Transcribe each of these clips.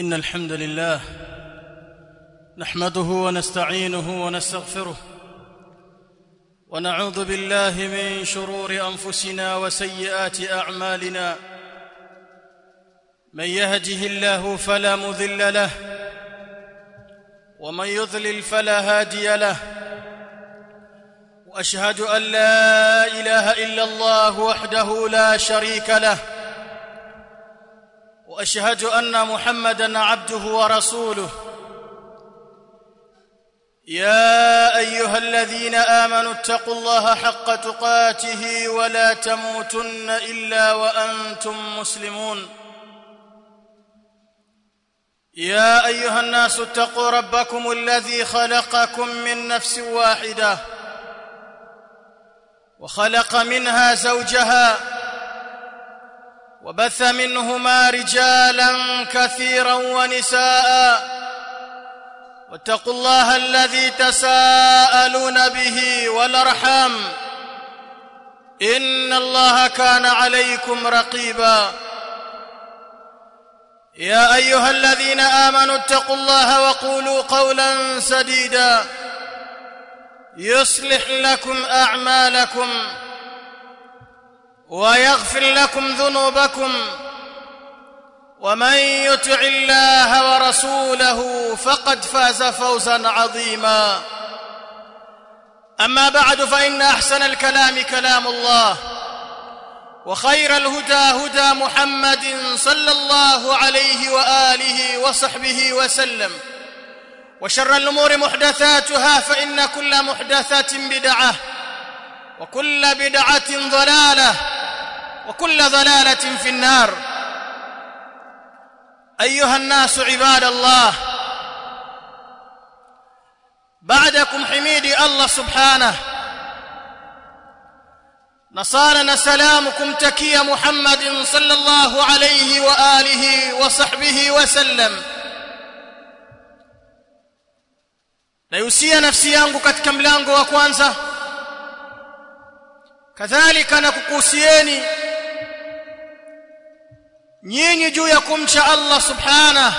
ان الحمد لله نحمده ونستعينه ونستغفره ونعوذ بالله من شرور انفسنا وسيئات اعمالنا من يهده الله فلا مضل له ومن يضلل فلا هادي له واشهد ان لا اله الا الله وحده لا شريك له واشهد ان محمدا عبده ورسوله يا ايها الذين امنوا اتقوا الله حق تقاته ولا تموتن الا وانتم مسلمون يا ايها الناس اتقوا ربكم الذي خلقكم من نفس واحده وخلق منها زوجها وبث منهما رجالا كثيرا ونساء واتقوا الله الذي تساءلون به والارحام ان الله كان عليكم رقيبا يا ايها الذين امنوا اتقوا الله وقولوا قولا سديدا يصلح لكم اعمالكم ويغفر لكم ذنوبكم ومن يطع الله ورسوله فقد فاز فوزا عظيما اما بعد فان احسن الكلام كلام الله وخير الهدى هدى محمد صلى الله عليه واله وصحبه وسلم وشر الامور محدثاتها فان كل محدثه بدعه وكل بدعه ضلاله وكل ضلاله في النار ايها الناس عباد الله بعدكم حميدي الله سبحانه نصارنا سلامكم تكي محمد صلى الله عليه واله وصحبه وسلم naihusia nafsi yangu katika mlango wa kwanza kadhalika na kukuhusieni nyinyi juu ya kumcha Allah subhana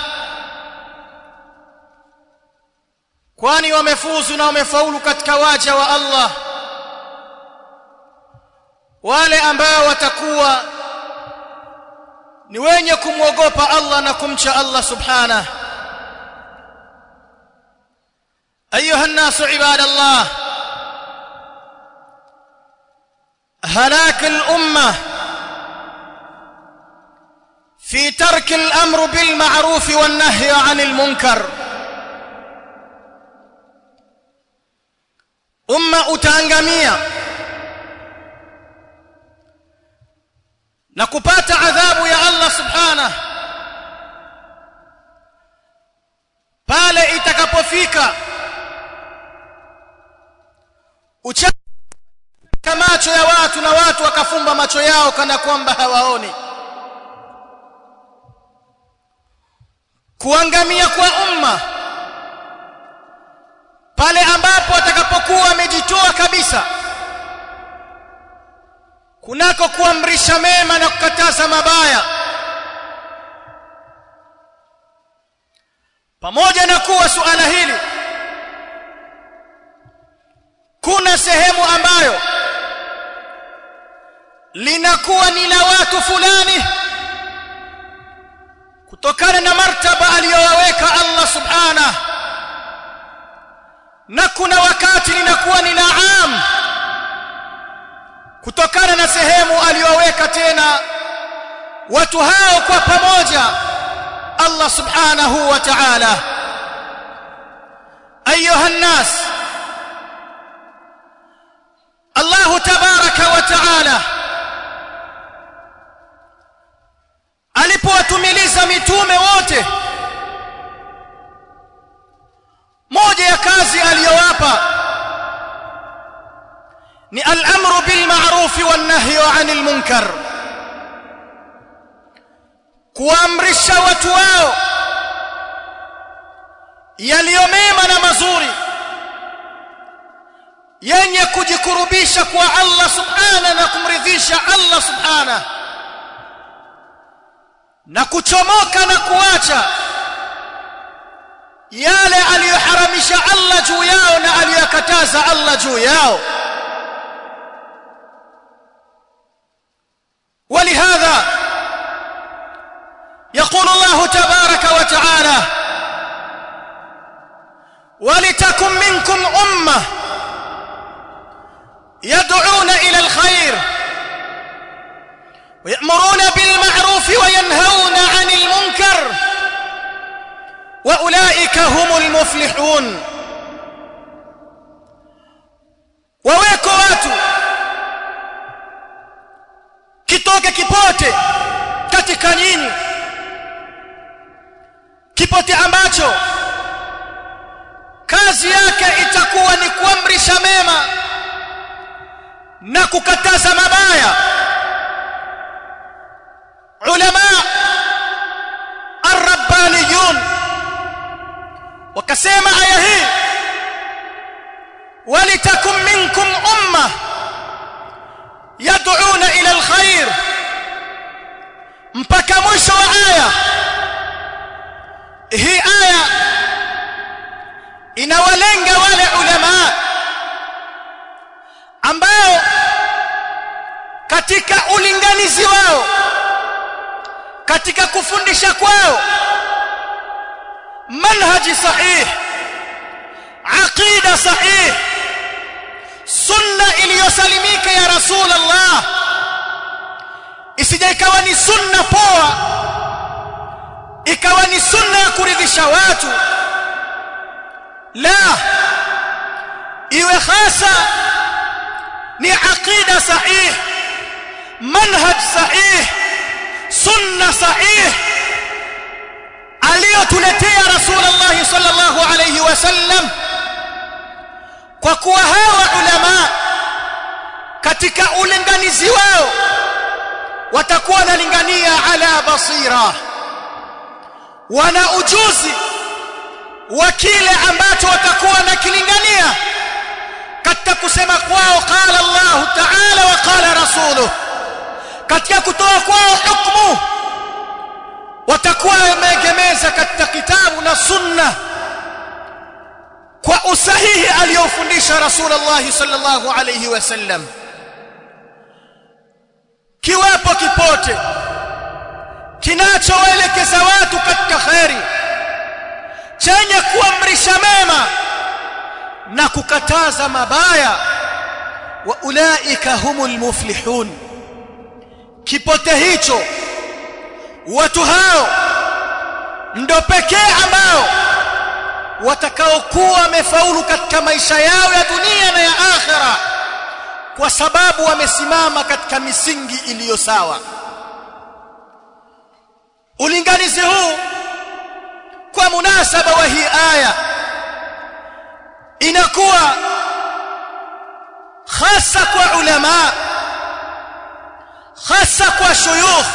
kwani wamefuzu na wamefaulu katika waja wa Allah wale ambao watakuwa ni wenye kumwogopa Allah na kumcha Allah subhanahu ايها الناس عباد الله هلاك الامه في ترك الامر بالمعروف والنهي عن المنكر umma utaangamia na kupata adhabu ya Allah subhanahu pale itakapofika uchafu macho ya watu na watu wakafumba macho yao kana kwamba hawaoni kuangamia kwa umma pale ambapo watakapokuwa wamejitoa kabisa kunako kuamrisha mema na kukataza mabaya pamoja na kuwa suala hili kuna sehemu ambayo linakuwa ni la watu fulani kutokana na martaba aliyowaweka Allah subhanahu na kuna wakati linakuwa ni la am kutokana na sehemu aliyoweka tena watu hao kwa pamoja Allah subhanahu wa ta'ala ayuha nas Allah tabaraka wa ta'ala alipowatumiliza mitume wote moja ya kazi aliyowapa ni al-amru bil ma'ruf wan nahyi 'anil munkar kuamrisha watu wao yaliyo mema na mazuri yenye kujikurubisha kwa Allah subhana na kumridhisha Allah subhana na kuchomoka na kuacha yale aliyoharamisha Allah juu yao na aliyokataza Allah juu yao ولهذا يقول الله تبارك وتعالى ولتكن منكم امه يدعون الى الخير ويأمرون بالمعروف وينهون عن المنكر واولئك هم المفلحون waweko watu kitoke kipote katika nyinyi kipote ambacho kazi yake itakuwa ni kuamrisha mema na kukataza mabaya ulama arabbaniyun wakasema aya hii ولتكن منكم امه يدعون الى الخير mpaka mwisho wa aya hii aya inawalenga wale ulama ambao katika ulinganizi wao katika kufundisha kwao manhaji sahih aqida sahih sunna iliyosalimika ya rasulullah isije ikawa ni sunna poa ikawa ni sunna ya kuridhisha watu la iwe hasa ni aqida sahih manhaj sahih sunna sahih aliyotuletea rasulullah sallallahu alayhi wasallam kwa kuwa hawa ulama katika ulinganizi wao watakuwa wanalingania ala basira wana ujuzi wa kile ambacho watakuwa wanakilingania katika kusema kwao qala Allah ta'ala wa qala rasuluhu katika kutoa kwao hukumu watakuwa wameegemeza katika kitabu na sunna kwa usahihi aliyofundisha Rasulullah sallallahu alayhi wasallam kiwapo kipote kinachowaelekeza watu katika khairi chenye kuamrisha mema na kukataza mabaya wa ulaika humul muflihun kipote hicho watu hao ndo pekee ambao watakaokuwa wamefaulu katika maisha yao ya dunia na ya akhera kwa sababu wamesimama katika misingi iliyo sawa ulinganizi huu kwa munasaba wa hii aya inakuwa hasa kwa ulama hasa kwa shuyukh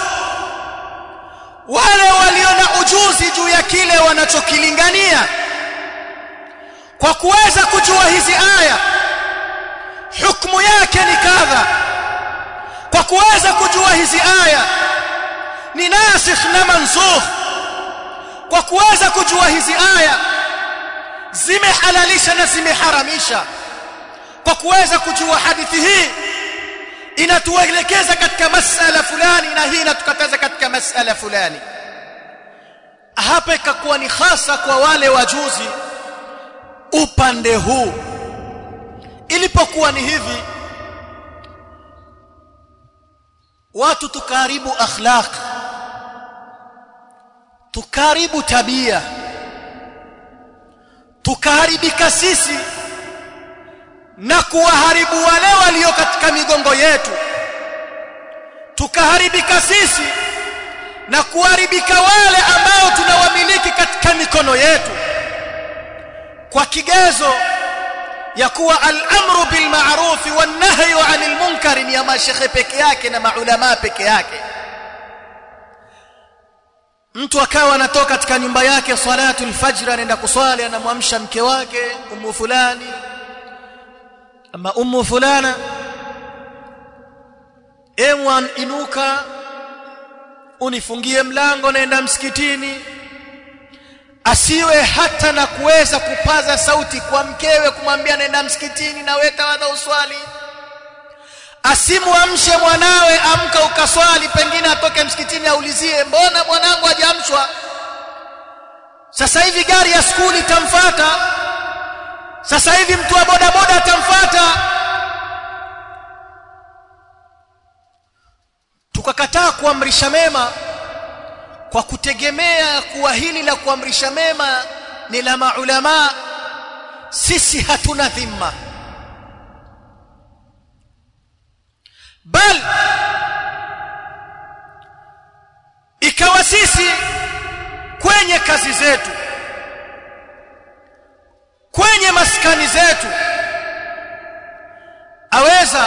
wale walio na ujuzi juu ya kile wanachokilingania kwa kuweza kujua hizi aya hukumu yake ni kadha kwa kuweza kujua hizi aya ni nasikh na mansukh kwa kuweza kujua hizi aya zimehalalisha na zimeharamisha kwa kuweza kujua hadithi hii inatuelekeza katika masala fulani na hii inatukataza katika masala fulani hapa ikakuwa ni hasa kwa wale wajuzi upande huu ilipokuwa ni hivi watu tukaribu akhlaq tukaribu tabia tukaharibika sisi na kuwaharibu wale walio katika migongo yetu tukaharibika sisi na kuharibika wale ambao tunawamiliki katika mikono yetu kwa kigezo ya kuwa al-amru bil ma'ruf wan nahyu 'anil munkar ni ya mashekhe peke yake na maulama peke yake mtu akawa anatoka katika nyumba yake salatu al-fajr anaenda kuswali anamwamsha mke wake ummu fulani ama ummu fulana emwan inuka unifungie mlango naenda msikitini asiwe hata na kuweza kupaza sauti kwa mkewe kumwambia nenda msikitini na wewe tawadha uswali asimwamshe mwanawe amka ukaswali pengine atoke msikitini aulizie mbona mwanangu hajaamshwa sasa hivi gari ya skuli itamfuata sasa hivi mtu wa bodaboda atamfuata tukakataa kuamrisha mema kwa kutegemea kuwa hili la kuamrisha mema ni la maulama sisi hatuna dhima bal ikawa sisi kwenye kazi zetu kwenye maskani zetu aweza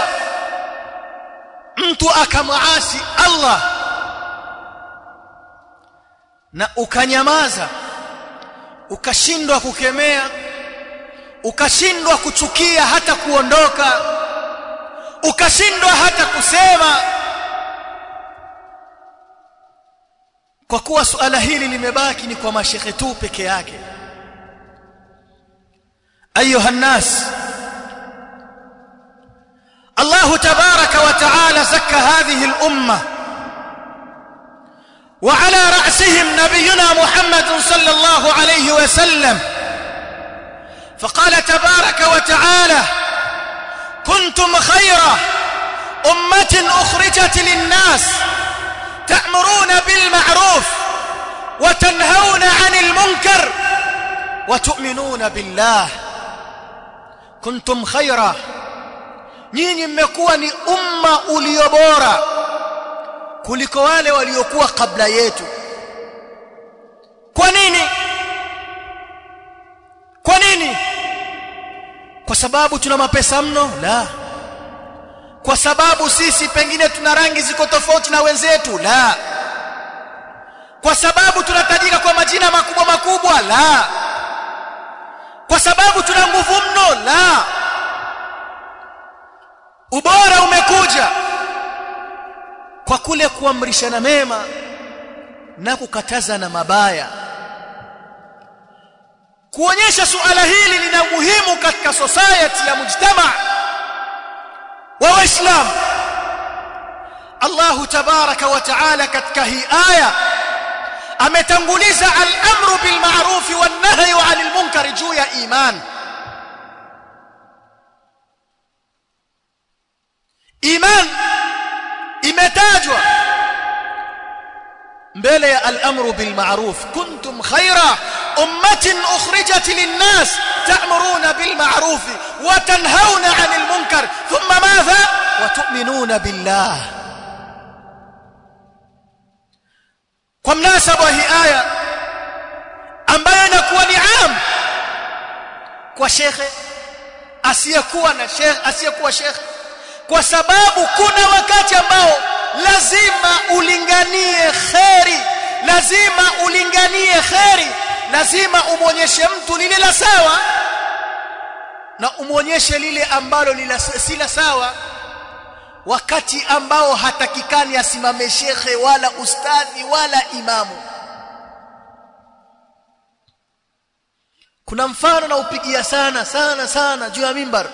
mtu akamwasi Allah na ukanyamaza ukashindwa kukemea ukashindwa kuchukia hata kuondoka ukashindwa hata kusema kwa kuwa suala hili limebaki ni kwa mashekhe tu peke yake ayuha nnas الله تبارك وتعالى زكى هذه الامه وعلى راسهم نبينا محمد صلى الله عليه وسلم فقال تبارك وتعالى كنتم خير امه اخرجت للناس تأمرون بالمعروف وتنهون عن المنكر وتؤمنون بالله كنتم خيرا nyinyi mmekuwa ni umma ulio bora kuliko wale waliokuwa kabla yetu kwa nini kwa nini kwa sababu tuna mapesa mno la kwa sababu sisi pengine tuna rangi ziko tofauti na wenzetu la kwa sababu tunatajika kwa majina makubwa makubwa la kwa sababu tuna nguvu mno la ubora umekuja kwa kule kuamrishana mema na kukataza na mabaya kuonyesha suala hili lina muhimu katika society ya mujtama wa waislamu Allah tabaraka wa taala katika hii aya ametanguliza al-amru bil ma'ruf wan nahyi 'anil munkar juu ya iman iman imetajwa mbele ya al-amru bil ma'ruf kuntum khayra ummatin ukhrijat lin-nas ta'muruna bil ma'ruf wa tanhauna 'anil munkar thumma madha wa tu'minuna billah kwa mnasaba hii aya ambayo inakuwa ni am kwa shekhe asiyekuwa na shekhe asiyekuwa shekhe kwa sababu kuna wakati ambao lazima ulinganie kheri lazima ulinganie kheri lazima umwonyeshe mtu lile la sawa na umwonyeshe lile ambalo si la sawa wakati ambao hatakikani asimame shekhe wala ustadhi wala imamu kuna mfano na upigia sana sana sana juu ya mimbar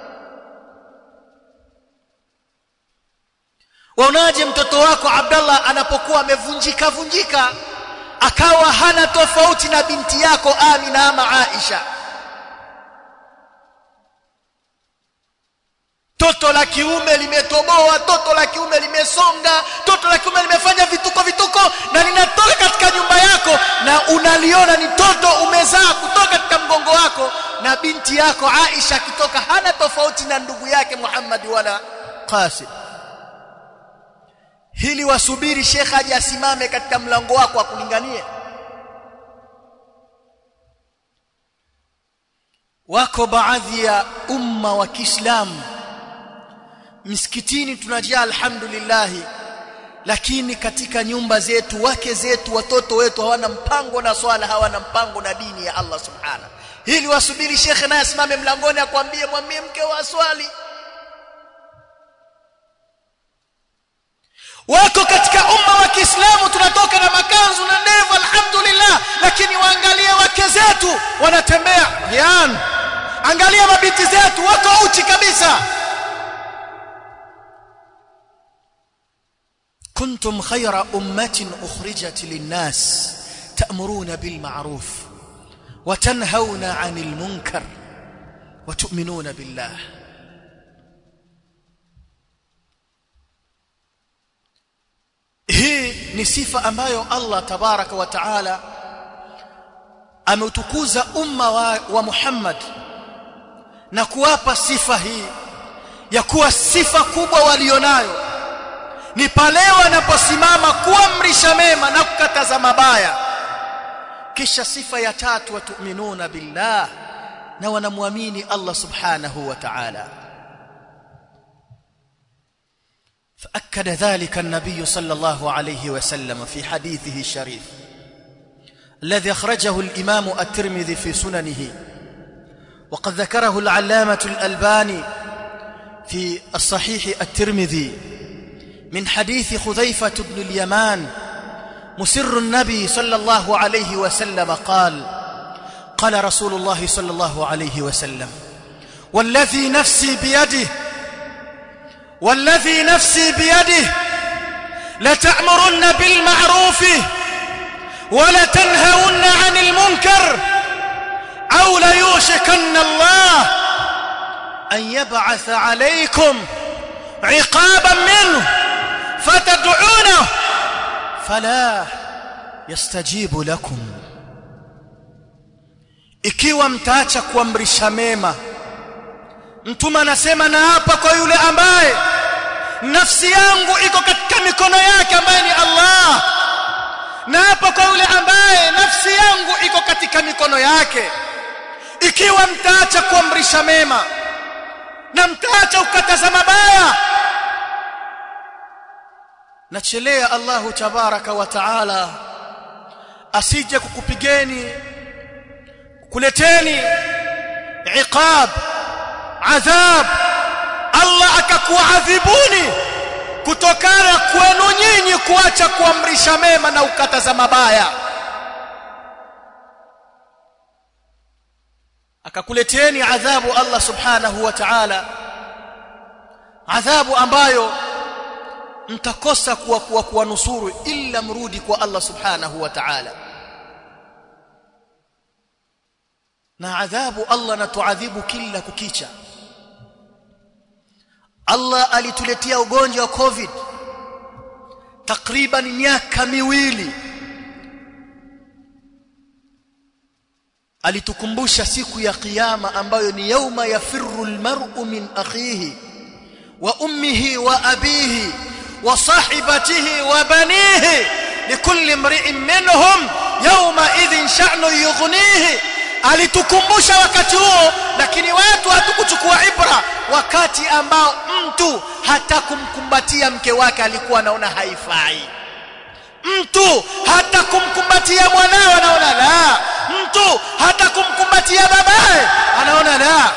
waonaje mtoto wako Abdallah anapokuwa amevunjika vunjika akawa hana tofauti na binti yako Amina ama Aisha toto la kiume limetoboa toto la kiume limesonga toto la kiume limefanya vituko vituko na linatoka katika nyumba yako na unaliona ni toto umezaa kutoka katika mgongo wako na binti yako Aisha akitoka hana tofauti na ndugu yake Muhammad wala Qasim hili wasubiri shekhe aje asimame katika mlango wako akulinganie wako baadhi ya umma wa Kiislamu misikitini tunajaa alhamdulillah lakini katika nyumba zetu wake zetu watoto wetu hawana mpango na swala hawana mpango na dini ya Allah subhana hili wasubiri shekhe naye asimame mlangoni akwambie mwambie mke wa swali wako katika umma wa Kiislamu tunatoka na makanzu na ndevu alhamdulillah lakini waangalie wanatembea yan angalia mabinti zetu wako uchi kabisa kuntum khayra ummatin ukhrijat linnas ta'muruna bil ma'ruf wa tanhauna 'anil munkar wa tu'minuna billah hii ni sifa ambayo Allah tabaraka wa taala ameutukuza umma wa, wa Muhammad na kuwapa sifa hii ya kuwa sifa kubwa walionayo ni pale wanaposimama kuamrisha mema na kukataza mabaya kisha sifa ya tatu watuminuna billah na wanamwamini Allah subhanahu wa ta'ala فأكد ذلك النبي صلى الله عليه وسلم في حديثه الشريف الذي أخرجه الإمام الترمذي في سننه وقد ذكره العلامة الألباني في الصحيح الترمذي من حديث خذيفة بن اليمان مسر النبي صلى الله عليه وسلم قال قال رسول الله صلى الله عليه وسلم والذي نفسي بيده والذي نفسي بيده لتأمرن بالمعروف ولتنهون عن المنكر أو ليوشكن الله أن يبعث عليكم عقابا منه فتدعونه فلا يستجيب لكم ikiwa mtaacha kuamrisha mema mtume anasema na hapa kwa yule ambaye nafsi yangu iko katika mikono yake ambaye ni Allah na hapa kwa yule ambaye nafsi yangu iko katika mikono yake ikiwa mtaacha kuamrisha mema na mtaacha kukataza mabaya nachelea Allahu tabaraka wa taala asije kukupigeni kuleteni iqab adhab Allah akakuadhibuni kutokana kwenu nyinyi kuacha kuamrisha mema na ukataza mabaya akakuleteni adhabu Allah subhanahu wa ta'ala adhabu ambayo mtakosa kuwa kuwa kuwanusuru illa mrudi kwa Allah subhanahu wa ta'ala na adhabu Allah natuadhibu kila kukicha Allah alituletea ugonjwa wa covid takriban miaka miwili alitukumbusha siku ya kiyama ambayo ni yauma yafirru almar'u min akhihi wa ummihi wa abihi wa sahibatihi wa banihi likulli imri'in minhum yawma idhin sha'nu yughnihi alitukumbusha wakati huo lakini watu hatukuchukua ibra wakati ambao mtu hata kumkumbatia mke wake alikuwa anaona haifai mtu hata kumkumbatia mwanawe anaona la mtu hata kumkumbatia babaye anaona la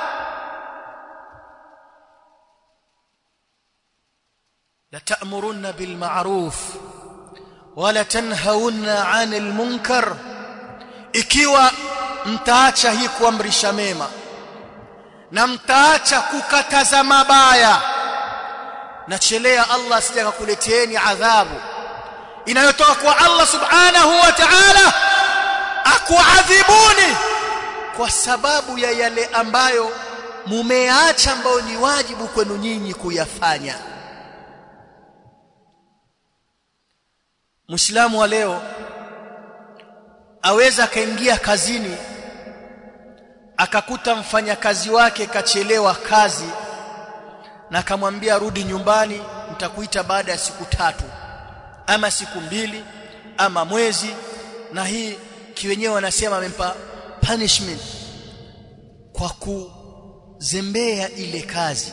la ta'muruna bil ma'ruf wala tanhauna 'anil munkar ikiwa mtaacha hii kuamrisha mema na mtaacha kukataza mabaya nachelea Allah asije akakuleteeni adhabu inayotoka kwa Allah subhanahu wa ta'ala akuadhibuni kwa sababu ya yale ambayo mumeacha ambayo ni wajibu kwenu nyinyi kuyafanya Muislamu wa leo aweza akaingia kazini akakuta mfanyakazi wake kachelewa kazi na akamwambia rudi nyumbani nitakuita baada ya siku tatu ama siku mbili ama mwezi na hii kiwenyewe wanasema amempa punishment kwa kuzembea ile kazi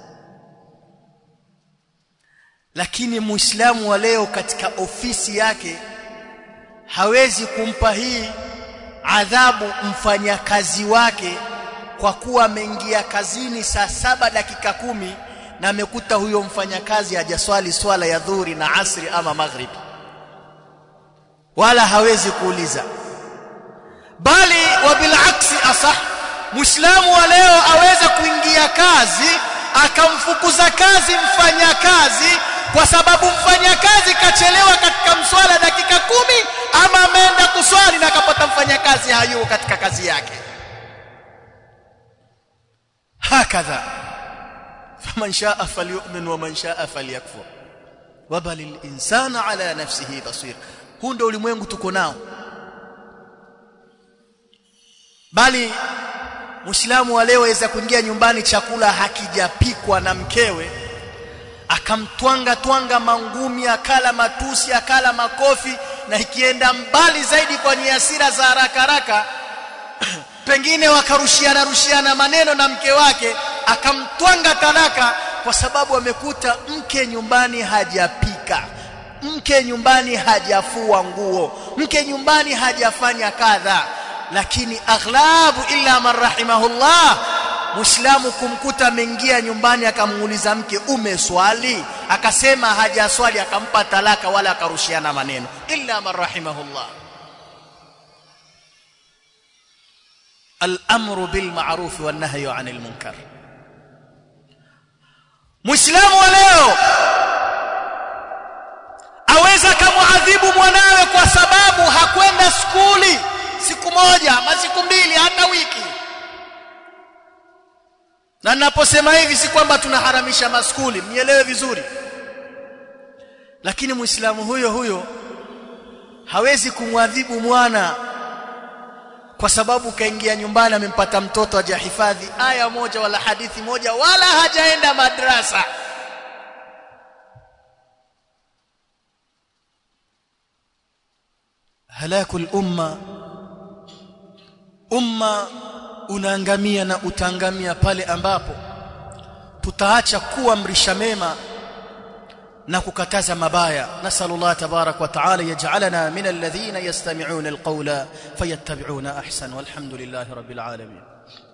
lakini muislamu wa leo katika ofisi yake hawezi kumpa hii adhabu mfanyakazi wake kwa kuwa ameingia kazini saa saba dakika kumi na amekuta huyo mfanyakazi hajaswali swala ya dhuhuri na asri ama maghribi wala hawezi kuuliza bali wa bilaksi asah muislamu wa leo aweza kuingia kazi akamfukuza kazi mfanyakazi kwa sababu mfanyakazi kachelewa katika mswala dakika kumi ama ameenda kuswali na akapata mfanyakazi hayuko katika kazi yake hakadha faman shaa falyu'min wa man shaa falyakfur wabali al-insana ala nafsihi basir huu ndio ulimwengu tuko nao bali Muislamu wa leo aweza kuingia nyumbani chakula hakijapikwa na mkewe akamtwanga twanga mangumi akala matusi akala makofi na ikienda mbali zaidi kwa hasira za haraka haraka pengine wakarushiana rushiana maneno na mke wake akamtwanga talaka kwa sababu amekuta mke nyumbani hajapika mke nyumbani hajafua nguo mke nyumbani hajafanya kadha lakini aghlabu illa man rahimahullah muislamu kumkuta ameingia nyumbani akamuuliza mke umeswali akasema hajaswali akampa talaka wala akarushiana maneno illa man rahimahullah الامر بالمعروف والنهي عن المنكر muislamu wa leo aweza kumuadhibu mwanawe kwa sababu hakwenda skuli siku moja ama siku mbili hata wiki na ninaposema hivi si kwamba tunaharamisha maskuli mnielewe vizuri lakini muislamu huyo huyo hawezi kumwadhibu mwana kwa sababu kaingia nyumbani amempata mtoto hajahifadhi aya moja wala hadithi moja wala hajaenda madrasa halakul umma umma unaangamia na utaangamia pale ambapo tutaacha kuamrisha mema na kukataza mabaya nasallallahu tabarak wa taala yaj'alana min alladhina yastami'una alqawla fayattabi'una ahsan walhamdulillahi rabbil alamin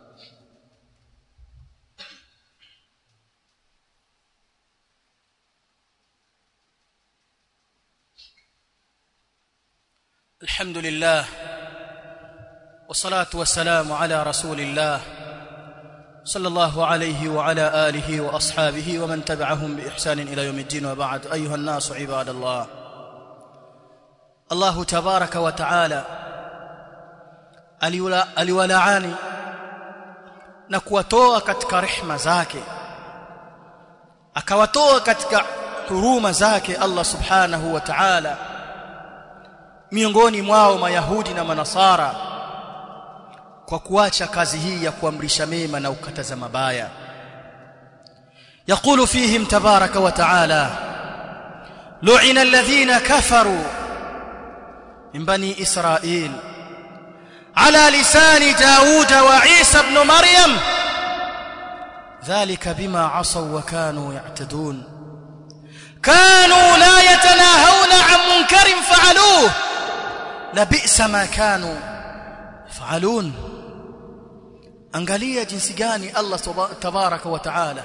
الحمد لله والصلاه والسلام على رسول الله صلى الله عليه وعلى اله واصحابه ومن تبعهم باحسان الى يوم الدين وبعد ايها الناس عباد الله الله تبارك وتعالى aliwalaani na kuwatoa katika rehma zake akawatoa katika huruma zake Allah subhanahu wa ta'ala miongoni mwao mayahudi na manasara kwa kuacha kazi hii ya kuamrisha mema na ukataza mabaya يقول فيهم تبارك وتعالى لعن الذين كفروا من بني إسرائيل على لسان داود وعيسى بن مريم ذلك بما عصوا وكانوا يعتدون كانوا لا يتناهون عن منكر فعلوه لبئس ما كانوا يفعلون angalia jinsi gani Allah tabaraka wa taala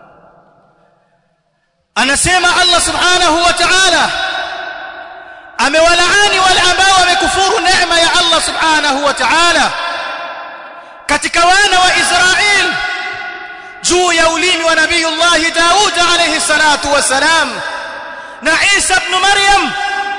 anasema Allah subhanahu wa ta'ala amewalaani wale ambao wamekufuru neema ya Allah subhanahu wa ta'ala katika wana wa Israel juu ya ulimi wa nabiyullah Daud alayhi salatu wasalam na Isa ibn Maryam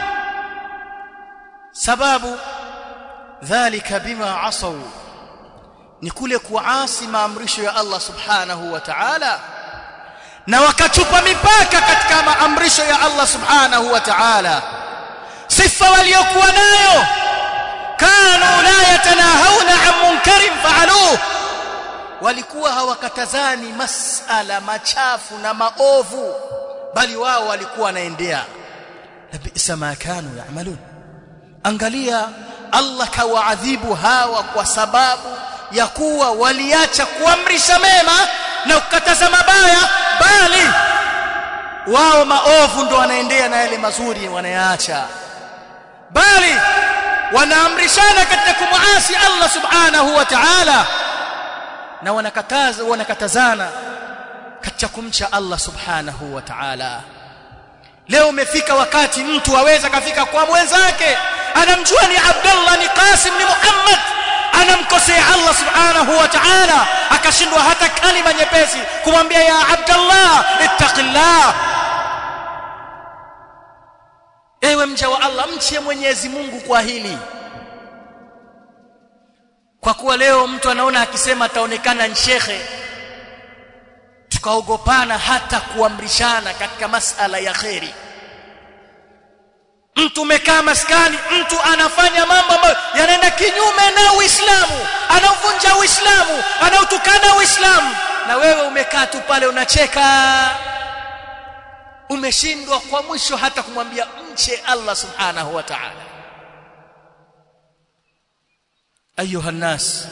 sababu dhalika bima asaw ni kule kuasi maamrisho ya Allah subhanahu wa ta'ala na wakachupa mipaka katika maamrisho ya Allah subhanahu wa ta'ala sifa waliokuwa nayo kanu la yatanahawna an munkarin fa'aluhu walikuwa hawakatazani masala machafu na maovu bali wao walikuwa wanaendea labisa ma kanu ya'malun angalia Allah kawaadhibu hawa kwa sababu ya kuwa waliacha kuamrisha mema na kukataza mabaya bali wao maovu ndo wanaendea na yale mazuri wanayaacha bali wanaamrishana katika kumuasi Allah subhanahu wa ta'ala na wanakataza wanakatazana katika kumcha Allah subhanahu wa ta'ala leo umefika wakati mtu aweza kafika kwa mwenzake anamjua ni Abdullah ni Qasim ni Muhammad subhanahu wa ta'ala akashindwa hata kalima nyepesi kumwambia ya abdallah ittaqillah ewe mja wa Allah mche Mwenyezi Mungu kwa hili kwa kuwa leo mtu anaona akisema ataonekana ni shekhe tukaogopana hata kuamrishana katika masala ya kheri mtu umekaa maskani mtu anafanya mambo ambayo yanaenda kinyume na Uislamu anavunja Uislamu anautukana Uislamu na wewe umekaa tu pale unacheka umeshindwa kwa mwisho hata kumwambia mche Allah subhanahu wa ta'ala ayuha nas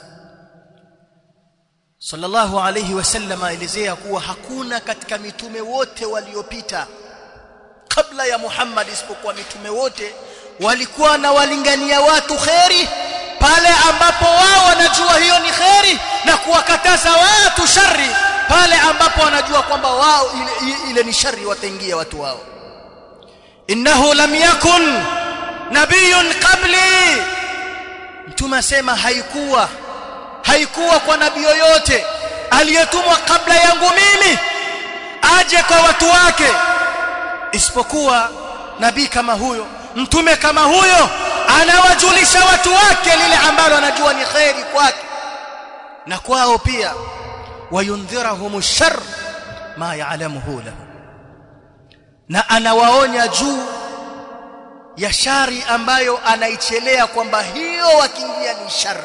sallallahu alayhi wasallam aelezea kuwa hakuna katika mitume wote waliopita kabla ya Muhammad isipokuwa mitume wote walikuwa na walingania watu kheri pale ambapo wao wanajua hiyo ni kheri na kuwakataza watu shari pale ambapo wanajua kwamba wao ile, ile ni shari wataingia watu wao innahu lam yakun nabiyun qabli mtume asema haikuwa haikuwa kwa nabii yoyote aliyetumwa kabla yangu mimi aje kwa watu wake isipokuwa nabii kama huyo mtume kama huyo anawajulisha watu wake lile ambalo anajua ni kheri kwake na kwao pia wayundhirahum shar ma ya'lamuhu lahu na anawaonya juu ya shari ambayo anaichelea kwamba hiyo wakiingia ni shari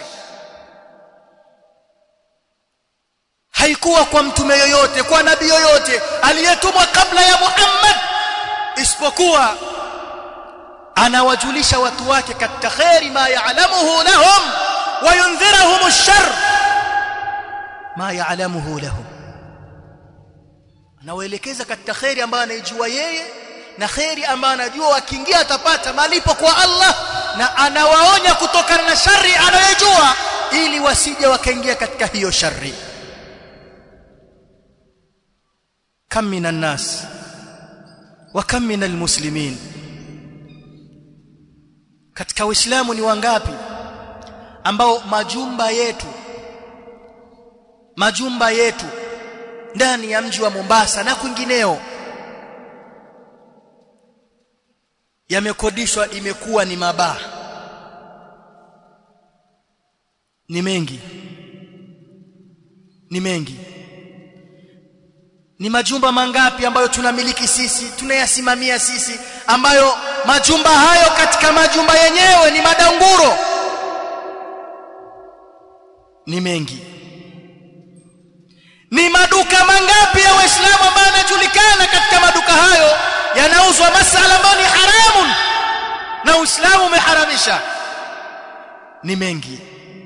haikuwa kwa mtume yoyote kwa nabii yoyote aliyetumwa kabla ya Muhammad isipokuwa anawajulisha watu wake katika khairi ma ya'lamuhu lahum wa yundhirahum ash-shar ma ya'lamuhu lahum anawaelekeza katika khairi ambayo anaijua yeye na khairi ambayo anajua wakiingia atapata malipo kwa Allah na anawaonya kutokana na shari anayojua ili wasije wakaingia katika hiyo shari kam minan nas wa kam minal muslimin katika uislamu ni wangapi ambao majumba yetu majumba yetu ndani ya mji wa Mombasa na kwingineo yamekodishwa imekuwa ni mabaa ni mengi ni mengi ni majumba mangapi ambayo tunamiliki sisi tunayasimamia sisi ambayo majumba hayo katika majumba yenyewe ni madanguro ni mengi ni maduka mangapi ya waislamu ambayo yanajulikana katika maduka hayo yanauzwa masala ambayo ni haramun na uislamu umeharamisha ni mengi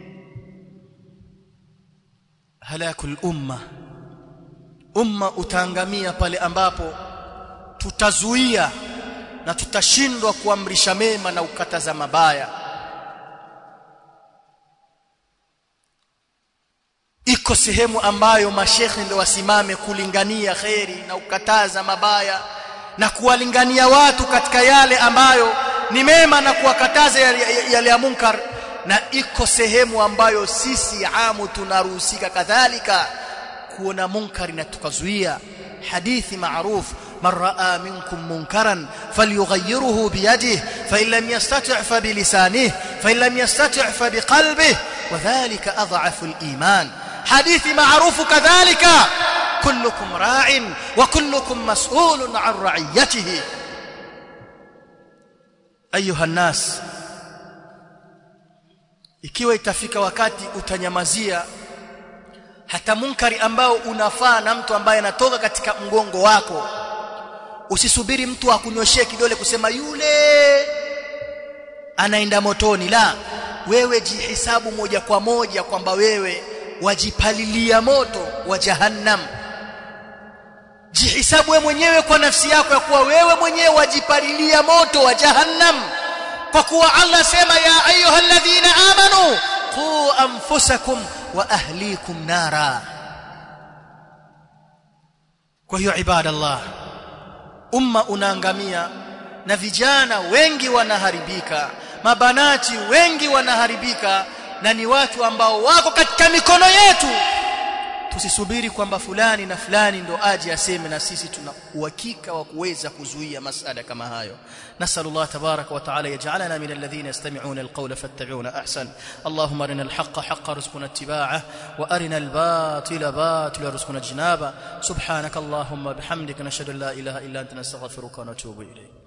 halakul umma umma utaangamia pale ambapo tutazuia na tutashindwa kuamrisha mema na ukataza mabaya iko sehemu ambayo mashekhe ndio wasimame kulingania kheri na ukataza mabaya na kuwalingania watu katika yale ambayo ni mema na kuwakataza yale, yale ya munkar na iko sehemu ambayo sisi amu tunaruhusika kadhalika kuona munkari na tukazuia hadithi maruf من راى منكم منكرا فليغيره بيده فان لم يستطع فبلسانه فان لم يستطع فبقلبه وذلك اضعف الايمان حديث معروف كذلك كلكم راع وكلكم مسؤول عن رعيته ايها الناس ikiwa itafika wakati utanyamazia hata munkari ambao unafaa na mtu ambaye anatoka katika mgongo wako usisubiri mtu akunyoshie kidole kusema yule anaenda motoni la wewe jihisabu moja kwa moja kwamba wewe wajipalilia moto wa jahannam jihisabu wewe mwenyewe kwa nafsi yako ya kuwa wewe mwenyewe wajipalilia moto wa jahannam kwa kuwa Allah sema ya ayyuhalladhina amanu qu anfusakum wa ahlikum nara kwa hiyo ibadallah umma unaangamia na vijana wengi wanaharibika mabanati wengi wanaharibika na ni watu ambao wako katika mikono yetu tusisubiri kwamba fulani na fulani ndo aje aseme na sisi tuna uhakika wa kuweza kuzuia masala kama hayo nasallallahu tabaraka wa taala yaj'alana min alladhina yastami'una alqawla fattabi'una ahsan allahumma arina alhaqqa haqqan warzuqna ittiba'ah wa arina albatila batila warzuqna ijtinaba subhanaka allahumma bihamdika nashhadu an la ilaha illa anta nastaghfiruka wa natubu ilayk